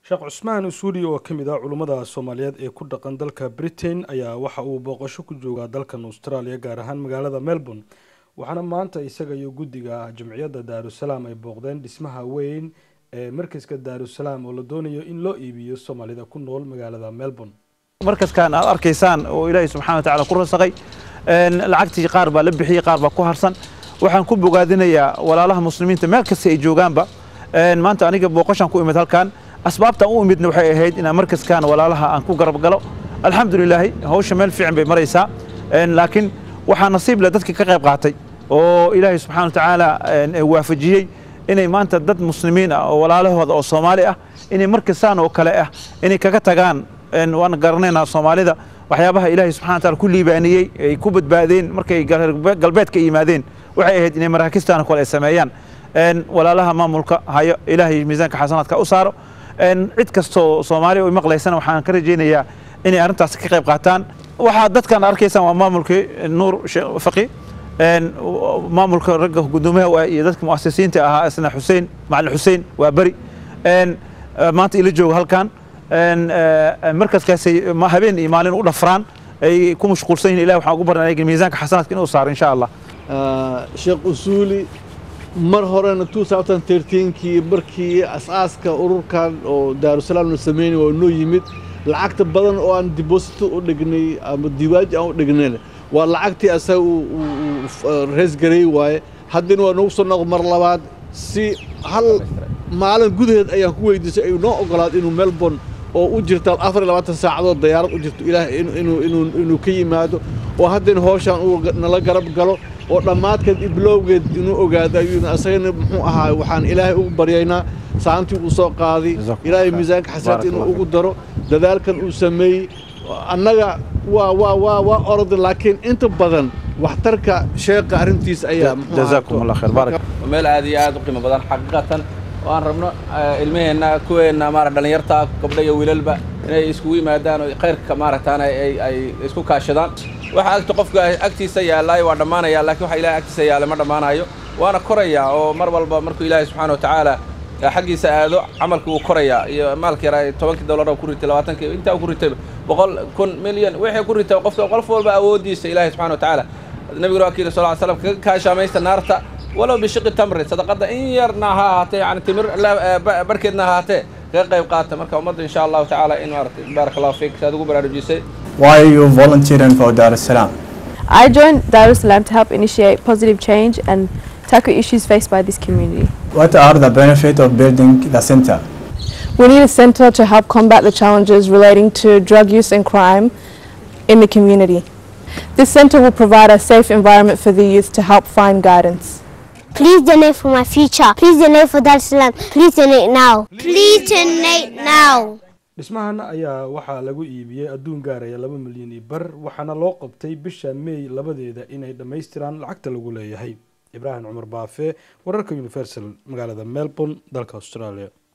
sheekh cusmaan usuuli oo ka mid ah culummada soomaaliyeed ee ku dhaqan dalka britain ayaa waxa uu booqasho ku joogaa dalkan australia gaar ahaan magaalada melbourne waxaana maanta isaga iyo guddiga jamciyadda daarusalaam ay booqdeen dhismaha weyn ee markaska daarusalaam oo la doonayo in loo iibiyo soomaalida ku nool magaalada melbourne markaskan aad arkaysaan oo ilaahay subxana wa tacaala ku rasaqay lacagtii qaar baa la bixiyey qaar baa ku harsan waxaan ku bogaadinayaa walaalaha muslimiinta meel kasta ay joogaanba maanta aniga booqashaan ku imid halkan asbaabtaan u imidna waxay ahayd inaan markaskan walaalaha aan ku garab galo alxamdulilaahi hawsha meel fiican bay maraysaa laakiin waxaa nasiib leh dadka ka qayb qaatay oo ilaahay subxana wa tacaala waafajiyey inay maanta dad muslimiin ah oo walaalahooda oo soomaali ah inay markastaan oo kale ah inay kaga tagaan waan garanaynaa soomaalida waxyaabaha ilaahay subxana wa taala ku liibaaniyey ay ku badbaadeen markay galbeedka yimaadeen waxay ahayd inay maraakistaan kale ay sameeyaan walaalaha maamulka hayo ilaahay miisaanka xasanaadka u saaro cid kastoo soomaali ay maqlaysana waxaan ka rajaynayaa inay arrintaas ka qayb qaataan waxaa dadkan arkaysaan waa maamulkii nuur sheekh faqi maamulka ragga gudoomiyaha iyo dadka muasisiinta ahaa isna xuseen macalin xuseen waa beri maanta ila jooga halkan markaskaasay habeen iyo maalin u dhafraan ay ku mashquulsan yihin ilahi waxaan ugu barnaa miisaanka xasanaadka inuu saaro insha allah sheekh usuuli mar horena kii markii asaaska ururkan oo daarusalaam la sameynay waa noo yimid lacagta badan oo aan dibosito u dhignay ama diwaaj aan u dhignay waa lacagtii asaga uu reesgareey waaye haddana waa noogu soo noq mar labaad si hal maalin gudaheed ayaan ku weydiisay ay noo ogolaad inuu melbourne oo u jirta afar iyo labaatan saacadood dayaarad u jirto ilaah inuu ka yimaado oo haddana hooshaan uu nala garab galo oo dhammaadkeed iblowgeed inuu ogaado ayuu asagana muxuu ahaa waxaan ilaahay ugu baryaynaa saantii uu soo qaaday ilaahay miisaanka xasanaad inuu ugu daro dadaalkan uu sameeyey annaga waa waa waa waa orod laakiin inta badan waxtarka sheeqa arrintiisa ayaa jazaakum allah khayr baarak meel aad iyo aad u qiimo badan xaqiiqatan oo aan rabno ilmaheenna kuweenna maara dhallinyarta gabdho iyo wiilalba inay iskugu yimaadaan oo khayrka maaragtaan ay ay isku kaashadaan waxa agta qofka agtiisa yaallaayo waa dhammaanaya laakiin waxa ilahay agtiisa yaalla ma dhammaanayo waana korayaa oo mar walba markuu ilaahay subxaana wa tacaala xaggiisa aado camalka wuu korayaa iyo maalka yaraa tobankii dollar ku ritay labaatankii intaa ku ritay boqol kun milyan wixii ku ritay qofka qof walba awoodiisa ilaahay subxana wa tacaala nabiguna waa kiyiri sal ly slam kaga kaashaamaysta naarta walow bishiqi tamri sadaqadda in yarna ha ahaatee yani timir barhkeedna ha ahaatee kaga qayb qaata marka ummadda insha allahu tacaala in maaragtay baarak allahu fiik saad ugu baraarujisay Why are you volunteering for Dar es Salaam? I joined Darussalam to help initiate positive change and tackle issues faced by this community. What are the benefits of building the center? We need a centre to help combat the challenges relating to drug use and crime in the community. This centre will provide a safe environment for the youth to help find guidance. Please donate for my future. Please donate for Dar es Salaam. Please donate now. Please donate now. dhismahan ayaa waxaa lagu iibiyey adduun gaaraya laba milyan iyo bar waxaana loo qabtay bisha meey labadeeda inay dhammaystiraan lacagta lagu leeyahay ibraahim cumar baafe wararka universal magaalada melbourne dalka australia